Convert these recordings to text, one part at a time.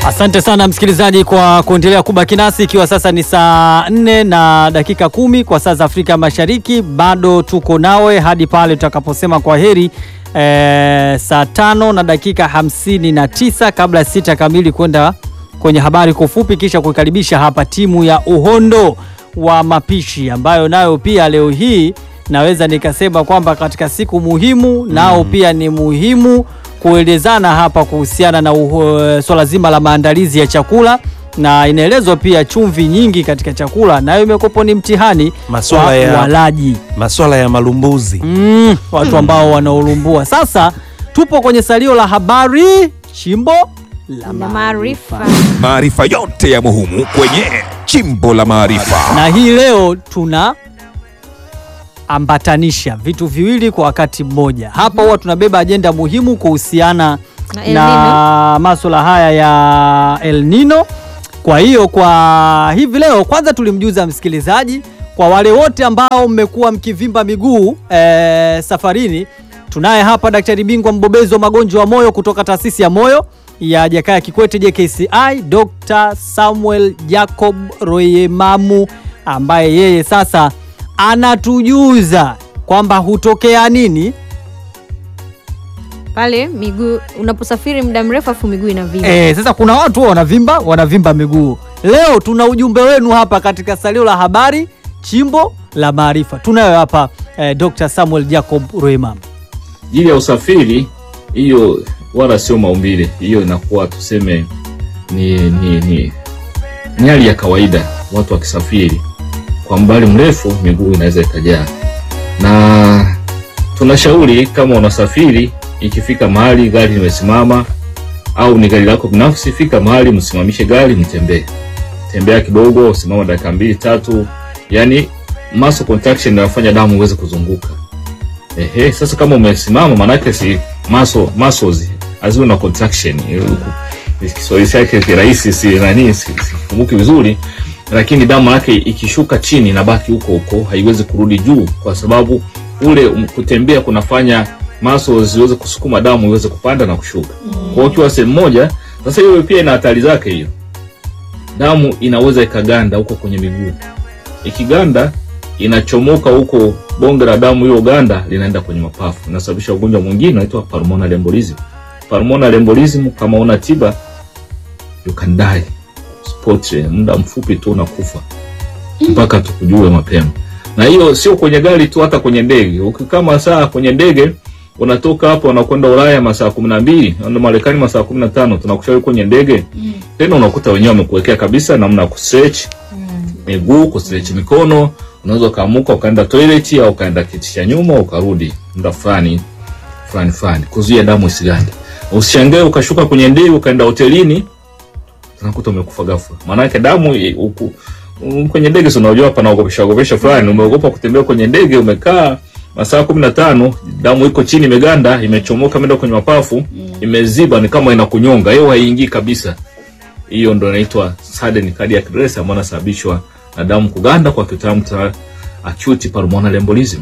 Asante sana msikilizaji kwa kuendelea kubaki nasi, ikiwa sasa ni saa nne na dakika kumi kwa saa za Afrika Mashariki. Bado tuko nawe hadi pale tutakaposema kwa heri e, saa tano na dakika hamsini na tisa kabla ya sita kamili kwenda kwenye habari kwa ufupi, kisha kuikaribisha hapa timu ya uhondo wa mapishi ambayo nayo pia leo hii naweza nikasema kwamba katika siku muhimu nao pia ni muhimu kuelezana hapa kuhusiana na uh, swala zima la maandalizi ya chakula, na inaelezwa pia chumvi nyingi katika chakula nayo imekopo ni mtihani Maswala kwa ya- walaji Maswala ya malumbuzi mm, watu ambao wanaolumbua. Sasa tupo kwenye salio la habari chimbo la na maarifa. maarifa. Maarifa yote ya muhimu kwenye chimbo la maarifa. na hii leo tuna ambatanisha vitu viwili kwa wakati mmoja. Hapa huwa tunabeba ajenda muhimu kuhusiana Na El na masuala haya ya El Nino. Kwa hiyo kwa hivi leo, kwanza tulimjuza msikilizaji, kwa wale wote ambao mmekuwa mkivimba miguu eh, safarini, tunaye hapa daktari bingwa mbobezi wa magonjwa ya moyo kutoka taasisi ya moyo ya Jakaya Kikwete JKCI, Dr. Samuel Jacob Royemamu ambaye yeye sasa anatujuza kwamba hutokea nini Pale miguu unaposafiri muda mrefu afu miguu inavimba. Eh, sasa kuna watu huwa wanavimba wanavimba miguu. Leo tuna ujumbe wenu hapa katika salio la habari chimbo la maarifa. Tunayo hapa eh, Dr. Samuel Jacob Roemam. ajili ya usafiri hiyo wala sio maumbile, hiyo inakuwa tuseme ni ni ni ni hali ya kawaida. Watu wakisafiri kwa mbali mrefu, miguu inaweza ikajaa, na tunashauri kama unasafiri, ikifika mahali gari limesimama au ni gari lako binafsi, fika mahali msimamishe gari, mtembee, tembea kidogo, usimama dakika mbili tatu, yani muscle contraction inafanya damu iweze kuzunguka. Ehe, sasa kama umesimama manake si muscle muscles haziwe na contraction. Eh, Kiswahili chake kirahisi si nani si, si kumbuki vizuri, lakini damu yake ikishuka chini inabaki huko huko, haiwezi kurudi juu, kwa sababu ule um, kutembea kunafanya muscles ziweze kusukuma damu iweze kupanda na kushuka. Kwa hiyo ukiwa sehemu moja, sasa hiyo pia ina hatari zake hiyo. Damu inaweza ikaganda huko kwenye miguu, ikiganda inachomoka huko bonge la damu, hiyo ganda linaenda kwenye mapafu, inasababisha ugonjwa mwingine unaitwa pulmonary embolism. Pulmonary embolism kama una tiba you can die spot, muda mfupi tu unakufa mpaka tukujue mapema. Na hiyo sio kwenye gari tu, hata kwenye ndege. Ukikaa masaa kwenye ndege unatoka hapo unakwenda Ulaya masaa kumi na mbili na Marekani masaa kumi na tano tunakushauri kwenye ndege tena, unakuta wenyewe wamekuwekea kabisa namna ya kustretch miguu, kustretch mikono. Unaweza ukaamuka ukaenda toilet au ukaenda kiti cha nyuma ukarudi muda fulani fulani fulani, kuzuia damu isigande. Usishangae ukashuka kwenye ndege ukaenda hotelini unakuta umekufa ghafla, maanake damu i- uku, um, kwenye ndege si unajua panaogopesha ogopesha fulani. Umeogopa kutembea kwenye ndege, umekaa masaa kumi na tano, damu iko chini, imeganda, imechomoka, imeenda kwenye mapafu, imeziba, ni kama inakunyonga, hewa haiingii kabisa. Hiyo ndo inaitwa sudden cardiac arrest ambayo inasababishwa na damu kuganda, kwa kitaalamu cha acute pulmonary embolism.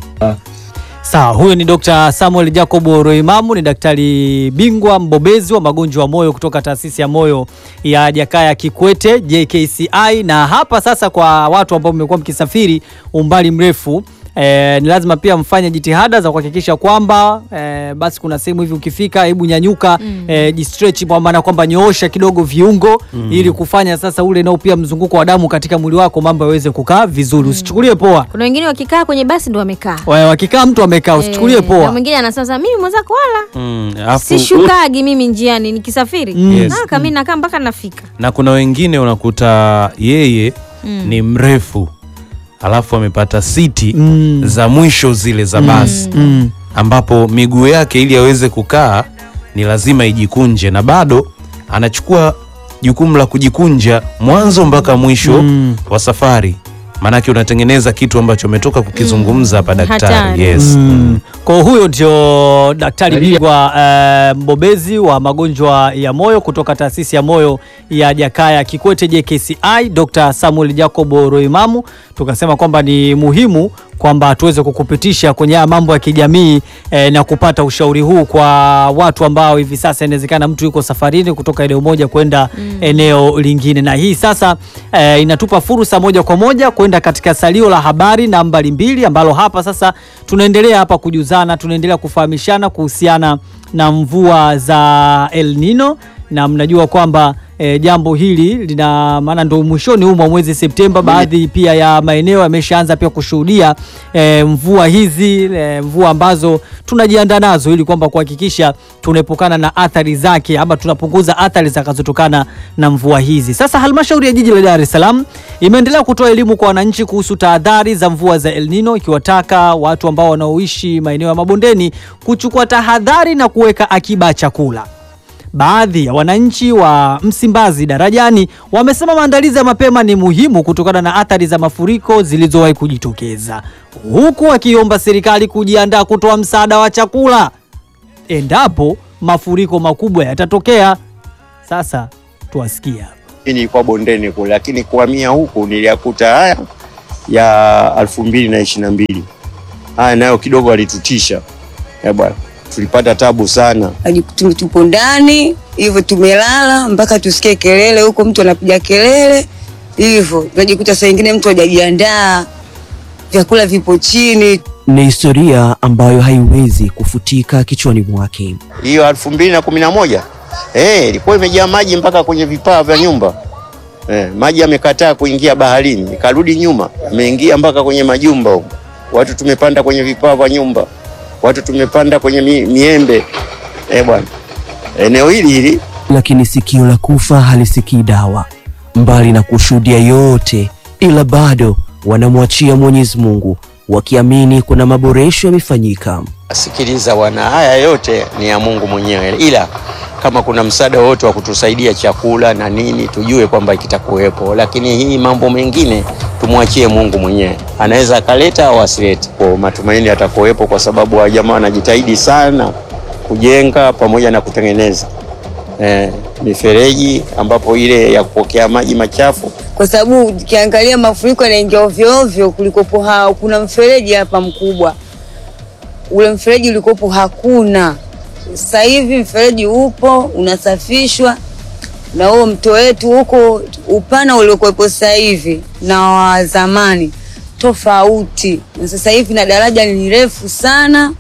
Sawa, huyo ni Dr. Samuel Jacob Roimamu, ni daktari bingwa mbobezi wa magonjwa ya moyo kutoka taasisi ya moyo ya Jakaya Kikwete JKCI. Na hapa sasa, kwa watu ambao mmekuwa mkisafiri umbali mrefu eh, ni lazima pia mfanye jitihada za kuhakikisha kwamba eh, basi kuna sehemu hivi ukifika, hebu nyanyuka eh, jistretch, kwa maana kwamba nyoosha kidogo viungo ili kufanya sasa ule nao pia mzunguko wa damu katika mwili wako mambo yaweze kukaa vizuri. Usichukulie poa Kuna wengine wakikaa kwenye basi ndo wamekaa. Wa- wakikaa mtu amekaa, usichukulie Eh, na poa. mwingine anasema sasa, mimi mwenzako wala mm, afu- sishukagi mimi njiani nikisafiri. Yes. Ah, kama mimi nakaa mpaka nafika. na kuna wengine unakuta yeye ni mrefu alafu amepata siti Mm. za mwisho zile za basi Mm. ambapo miguu yake ili aweze kukaa ni lazima ijikunje na bado anachukua jukumu la kujikunja mwanzo mpaka mwisho Mm. wa safari maanake unatengeneza kitu ambacho umetoka kukizungumza hapa daktari Hatari. yes. Mm. Kwa huyo ndio daktari bingwa eh, mbobezi wa magonjwa ya moyo kutoka taasisi ya moyo ya Jakaya Kikwete JKCI, Dr. Samuel Jacob Roimamu. Tukasema kwamba ni muhimu kwamba tuweze kukupitisha kwenye haya mambo ya kijamii eh, na kupata ushauri huu kwa watu ambao hivi sasa inawezekana mtu yuko safarini kutoka eneo moja kwenda eneo lingine, na hii sasa eh, inatupa fursa moja kwa moja kwenda katika salio la habari nambari mbili ambalo hapa sasa tunaendelea hapa kujuzana, tunaendelea kufahamishana kuhusiana na mvua za El Nino na mnajua kwamba e, jambo hili lina maana ndo mwishoni huu mwa mwezi Septemba, baadhi pia ya maeneo yameshaanza pia kushuhudia e, mvua hizi e, mvua ambazo tunajiandaa nazo ili kwamba kuhakikisha tunaepukana na athari zake ama tunapunguza athari zitakazotokana na mvua hizi. Sasa halmashauri ya jiji la Dar es Salaam imeendelea kutoa elimu kwa wananchi kuhusu tahadhari za mvua za El Nino, ikiwataka watu ambao wanaoishi maeneo ya mabondeni kuchukua tahadhari na kuweka akiba ya chakula. Baadhi ya wananchi wa Msimbazi Darajani wamesema maandalizi ya mapema ni muhimu kutokana na athari za mafuriko zilizowahi kujitokeza, huku wakiomba serikali kujiandaa kutoa msaada wa chakula endapo mafuriko makubwa yatatokea. Sasa tuwasikia. Mimi nilikuwa bondeni kule, lakini kuhamia huku niliyakuta haya ya elfu mbili na ishirini na mbili haya nayo kidogo alitutisha Eh bwana, tulipata tabu sana. Tume- tupo ndani hivyo, tumelala mpaka tusikie kelele huko, mtu anapiga kelele hivyo, tunajikuta saa ingine mtu hajajiandaa, vyakula vipo chini. Ni historia ambayo haiwezi kufutika kichwani mwake. Hiyo elfu mbili na kumi na moja eh, ilikuwa imejaa maji mpaka kwenye vipaa vya nyumba eh, maji yamekataa kuingia baharini, ikarudi nyuma, ameingia mpaka kwenye majumba huko. Watu tumepanda kwenye vipaa vya nyumba, watu tumepanda kwenye mi, miembe eh bwana, eneo hili hili Lakini sikio la kufa halisikii dawa. Mbali na kushuhudia yote, ila bado wanamwachia Mwenyezi Mungu wakiamini kuna maboresho yamefanyika. Sikiliza wana, haya yote ni ya Mungu mwenyewe, ila kama kuna msaada wote wa kutusaidia chakula na nini, tujue kwamba kitakuwepo, lakini hii mambo mengine tumwachie Mungu mwenyewe, anaweza akaleta au asilete. Kwa matumaini atakuwepo, kwa sababu wa jamaa wanajitahidi sana kujenga pamoja na kutengeneza eh, mifereji ambapo ile ya kupokea maji machafu kwa sababu ukiangalia mafuriko yanaingia ovyo ovyo. Kulikopo ha, kuna mfereji hapa mkubwa, ule mfereji ulikopo hakuna. Sasa hivi mfereji upo unasafishwa, na huo mto wetu huko upana uliokuwepo sasa hivi na wa zamani tofauti, na sasa hivi na daraja ni refu sana.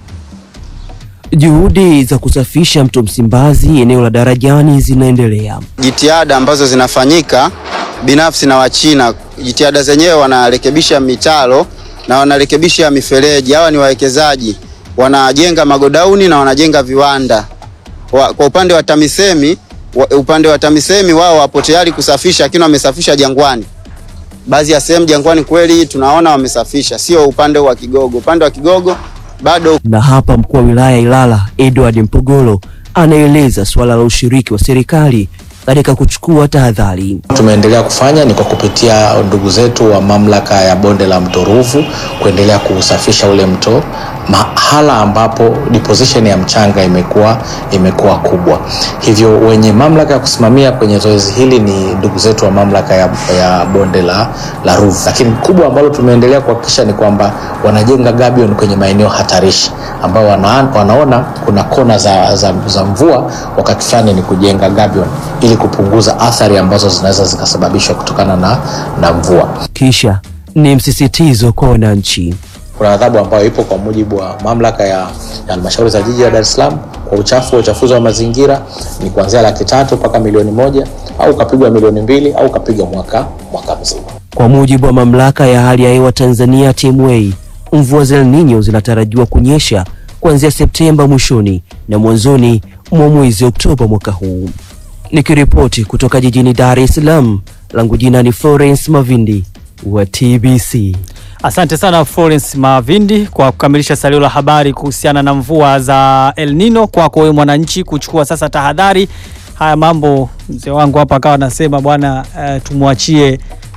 Juhudi za kusafisha mto Msimbazi eneo la Darajani zinaendelea. jitihada ambazo zinafanyika binafsi na Wachina. Jitihada zenyewe wanarekebisha mitaro na wanarekebisha mifereji. Hawa ni wawekezaji, wanajenga magodauni na wanajenga viwanda. Wa, kwa upande wa TAMISEMI wa, upande wa TAMISEMI wao wapo tayari kusafisha, lakini wamesafisha Jangwani. Baadhi ya sehemu Jangwani kweli tunaona wamesafisha, sio upande wa Kigogo. Upande wa Kigogo bado Na hapa mkuu wa wilaya ya Ilala Edward Mpogolo anaeleza suala la ushiriki wa serikali katika kuchukua tahadhari. tumeendelea kufanya ni kwa kupitia ndugu zetu wa mamlaka ya bonde la mto Ruvu kuendelea kuusafisha ule mto mahala ambapo deposition ya mchanga imekuwa imekuwa kubwa. Hivyo wenye mamlaka ya kusimamia kwenye zoezi hili ni ndugu zetu wa mamlaka ya, ya bonde la, la Ruvu, lakini kubwa ambalo tumeendelea kuhakikisha ni kwamba wanajenga gabion kwenye maeneo hatarishi ambao wana, wanaona kuna kona za, za, za mvua, wakati fulani ni kujenga gabion ili kupunguza athari ambazo zinaweza zikasababishwa kutokana na, na mvua. Kisha ni msisitizo kwa wananchi. Kuna adhabu ambayo ipo kwa mujibu wa mamlaka ya ya halmashauri za jiji la Dar es Salaam kwa uchafu wa uchafuzi wa mazingira ni kuanzia laki tatu mpaka milioni moja au ukapigwa milioni mbili au ukapigwa mwaka mwaka mzima. Kwa mujibu wa mamlaka ya hali ya hewa Tanzania TMA, mvua za El Nino zinatarajiwa kunyesha kuanzia Septemba mwishoni na mwanzoni mwa mwezi Oktoba mwaka huu. Nikiripoti kutoka jijini Dar es Salaam, langu jina ni Florence Mavindi wa TBC. Asante sana Florence Mavindi kwa kukamilisha salio la habari kuhusiana na mvua za El Nino. Kwako wewe mwananchi kuchukua sasa tahadhari. Haya mambo mzee wangu hapa akawa anasema bwana, uh, tumwachie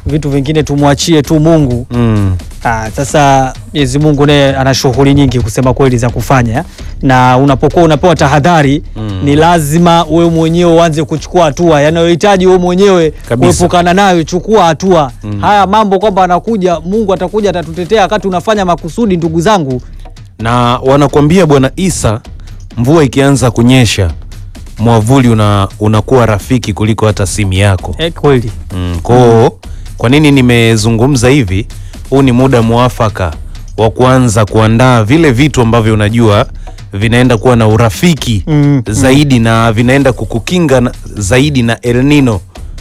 vitu vingine tumwachie tu Mungu. Mm. Ah, sasa Mwenyezi Mungu naye ana shughuli nyingi kusema kweli za kufanya, na unapokuwa unapewa tahadhari Mm. ni lazima wewe mwenyewe uanze kuchukua hatua yanayohitaji wewe mwenyewe Kabisa. kuepukana nayo. Chukua hatua. Mm. Haya mambo kwamba anakuja Mungu atakuja atatutetea wakati unafanya makusudi, ndugu zangu, na wanakuambia bwana Isa, mvua ikianza kunyesha mwavuli una, unakuwa rafiki kuliko hata simu yako. eh, kweli Mm, koo kwa nini nimezungumza hivi? Huu ni muda mwafaka wa kuanza kuandaa vile vitu ambavyo unajua vinaenda kuwa na urafiki Mm, zaidi na vinaenda kukukinga na, zaidi na El Nino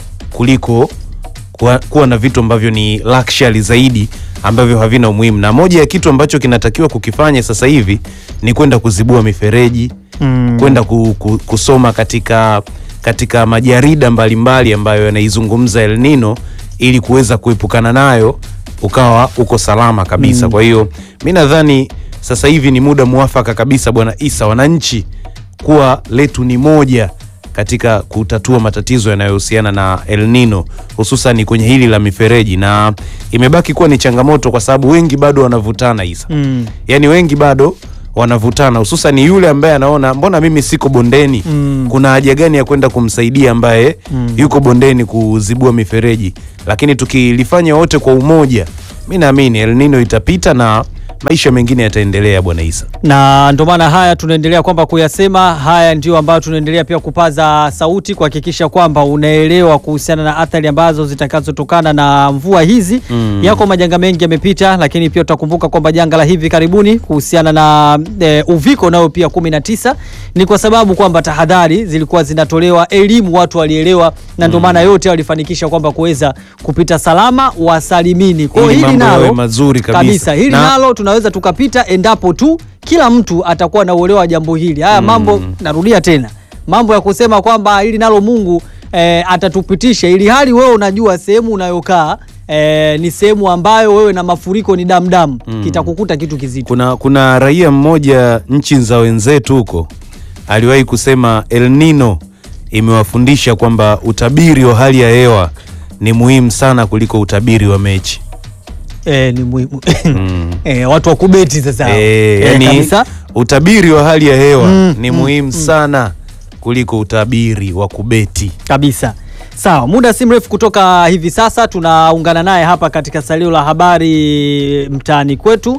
kuliko kuwa, kuwa na vitu ambavyo ni luxury zaidi ambavyo havina umuhimu. Na moja ya kitu ambacho kinatakiwa kukifanya sasa hivi ni kwenda kuzibua mifereji Mm. kwenda ku, ku, kusoma katika katika majarida mbalimbali ambayo yanaizungumza El Nino ili kuweza kuepukana nayo ukawa uko salama kabisa. Mm. Kwa hiyo mi nadhani sasa hivi ni muda mwafaka kabisa, Bwana Isa, wananchi kuwa letu ni moja katika kutatua matatizo yanayohusiana na El Nino hususan kwenye hili la mifereji, na imebaki kuwa ni changamoto kwa sababu wengi bado wanavutana Isa Mm. yaani wengi bado wanavutana hususan yule ambaye anaona mbona mimi siko bondeni Mm. kuna haja gani ya kwenda kumsaidia ambaye Mm. yuko bondeni kuzibua mifereji lakini tukilifanya wote kwa umoja mi naamini El Nino itapita na maisha mengine yataendelea bwana Isa na ndio maana haya tunaendelea kwamba kuyasema haya ndio ambayo tunaendelea pia kupaza sauti kuhakikisha kwamba unaelewa kuhusiana na athari ambazo zitakazotokana na mvua hizi Mm. yako majanga mengi yamepita lakini pia utakumbuka kwamba janga la hivi karibuni kuhusiana na e, uviko nayo pia 19 ni kwa sababu kwamba tahadhari zilikuwa zinatolewa elimu watu walielewa na ndio maana yote walifanikisha kwamba kuweza kupita salama wasalimini kwa hiyo Ili hili mambo yawe nalo mazuri kabisa. hili Na- nalo tunaweza tukapita endapo tu kila mtu atakuwa na uelewa wa jambo hili. Haya mambo, narudia tena, mambo ya kusema kwamba hili nalo Mungu eh, atatupitisha, ili hali wewe unajua sehemu unayokaa eh, ni sehemu ambayo wewe na mafuriko ni damdamu Mm. kitakukuta kitu kizito. kuna, kuna raia mmoja nchi za wenzetu huko aliwahi kusema El Nino imewafundisha kwamba utabiri wa hali ya hewa ni muhimu sana kuliko utabiri wa mechi Eh, ni muhimu mm. eh, watu wa kubeti sasa Eh, Eh, yani kabisa. utabiri wa hali ya hewa Mm, ni mm, muhimu mm. sana kuliko utabiri wa kubeti kabisa sawa muda si mrefu kutoka hivi sasa tunaungana naye hapa katika salio la habari mtaani kwetu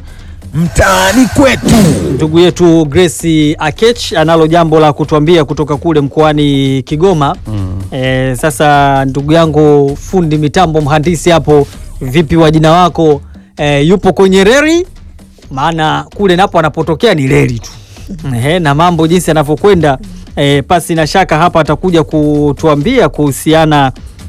mtaani kwetu ndugu yetu Grace Akech analo jambo la kutuambia kutoka kule mkoani Kigoma mm. e, sasa ndugu yangu fundi mitambo mhandisi hapo vipi wa jina wako e, yupo kwenye reli maana kule napo anapotokea ni reli tu Ehe, na mambo jinsi yanavyokwenda e, pasi na shaka hapa atakuja kutuambia kuhusiana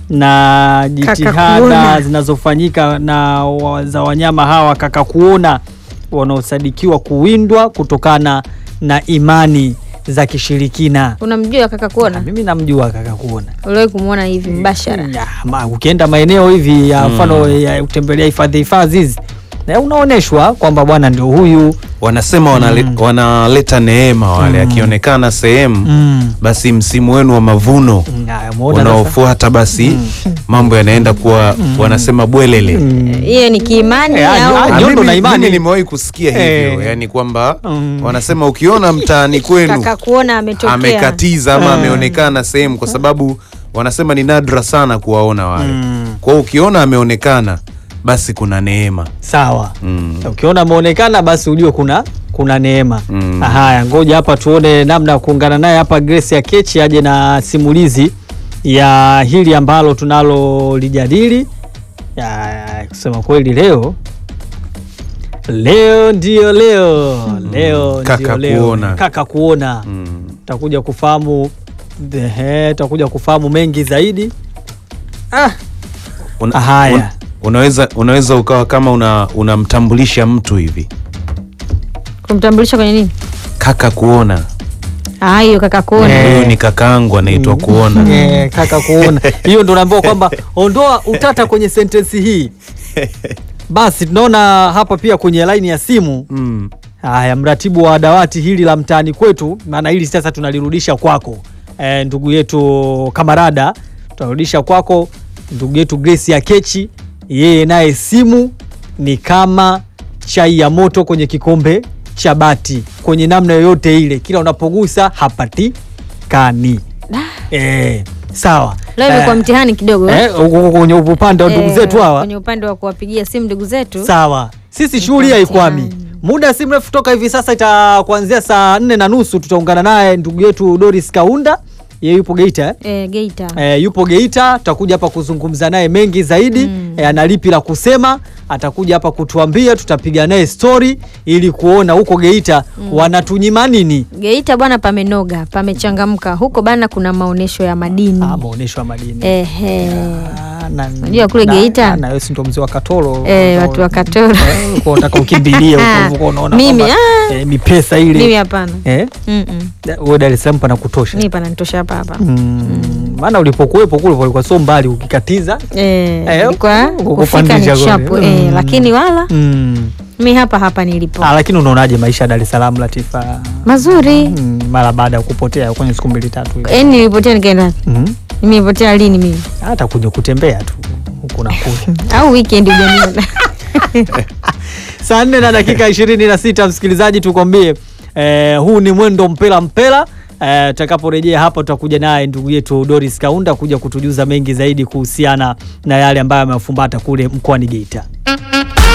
na jitihada kuona. zinazofanyika na wa- za wanyama hawa kaka kuona wanaosadikiwa kuwindwa kutokana na imani za kishirikina. Unamjua kaka kuona? Mimi namjua kaka kuona. Uliwahi kumwona hivi mbashara? Ya, ma, ukienda maeneo hivi ya mfano ya kutembelea hifadhi hifadhi hizi na unaonyeshwa kwamba bwana ndio huyu wanasema wanale, wanaleta neema wale Mm. akionekana sehemu Mm. basi msimu wenu wa mavuno Haya, umeona sasa? unaofuata basi mambo yanaenda kuwa wanasema bwelele Hiyo ni kiimani Eh, au ah, Ah, Nyondo mimi- na imani. mimi nimewahi kusikia hivyo Eh. yani kwamba Mm. wanasema ukiona mtaani kwenu kaka kuona ametokea? amekatiza ama Ah. ameonekana sehemu kwa sababu wanasema ni nadra sana kuwaona wale Mm. kwa hiyo ukiona ameonekana basi kuna neema sawa. mm. Ukiona ameonekana basi ujue kuna kuna neema. Mm. Haya, ngoja hapa tuone namna ya kuungana naye hapa Grace ya Kechi aje na simulizi ya hili ambalo tunalo lijadili. Ya, kusema kweli leo leo ndio leo leo Kaka ndio leo kuona. kaka kuona Mm. takuja kufahamu ehe, takuja kufahamu mengi zaidi. Ah, Una, Haya. un, unaweza unaweza ukawa kama una unamtambulisha mtu hivi Kumtambulisha kwenye nini? kaka kuona Ah, hiyo kaka kuona. Eh. huyu ni kakaangu anaitwa kuona Eh, kaka kuona hiyo ndo naambiwa kwamba ondoa utata kwenye sentensi hii basi tunaona hapa pia kwenye laini ya simu mm. haya mratibu wa dawati hili la mtaani kwetu maana hili sasa tunalirudisha kwako e, ndugu yetu kamarada tunarudisha kwako ndugu yetu Grace ya Kechi yeye naye simu ni kama chai ya moto kwenye kikombe cha bati, kwenye namna yoyote ile, kila unapogusa hapatikani. Eh, sawa. Leo imekuwa Eh, mtihani kidogo eh? eh, huko kwenye upande wa ndugu Eh, zetu hawa kwenye upande wa kuwapigia simu ndugu zetu Sawa, sisi shughuli haikwami. Muda si mrefu toka hivi sasa, ita kuanzia saa nne na nusu tutaungana naye ndugu yetu Doris Kaunda, yeye yupo Geita eh? eh, Geita E, yupo Geita, tutakuja hapa kuzungumza naye mengi zaidi mm. E, ana lipi la kusema, atakuja hapa kutuambia, tutapiga naye stori ili kuona huko Geita Mm. wanatunyima nini. Geita bwana, pamenoga pamechangamka huko bana, kuna maonyesho ya madini Ah, maonyesho ya madini ehe. Na- Unajua kule na- Geita? na- na wewe si ndo mzee wa Katoro Eh, watu wa Katoro Kwa unataka ukimbilie huko ulivyokuwa unaona Mimi, kwamba, ah. eh, mipesa ile mimi hapana eh? Mm-mm. Wewe Dar es Salaam pana kutosha mimi pananitosha hapa hapa Mm, maana ulipokuwepo kule walikuwa sio mbali ukikatiza Eh, Eh, ilikuwa huko kufika ni kupandisha chapu kule. eh, Mm. lakini wala mm. mi hapa hapa nilipo Ah, lakini unaonaje maisha ya Dar es Salaam Latifa? mazuri Mm, mara baada ya kupotea kwenye siku mbili tatu hivi. eh, nilipotea nikaenda Mhm. nimepotea lini mimi hata kuja kutembea tu huku na kule. au weekend ujaniona Saa nne na dakika ishirini na sita msikilizaji, tukwambie eh, huu ni mwendo mpela mpela. Eh, tutakaporejea hapa tutakuja naye ndugu yetu Doris Kaunda kuja kutujuza mengi zaidi kuhusiana na yale ambayo amefumbata kule mkoani Geita.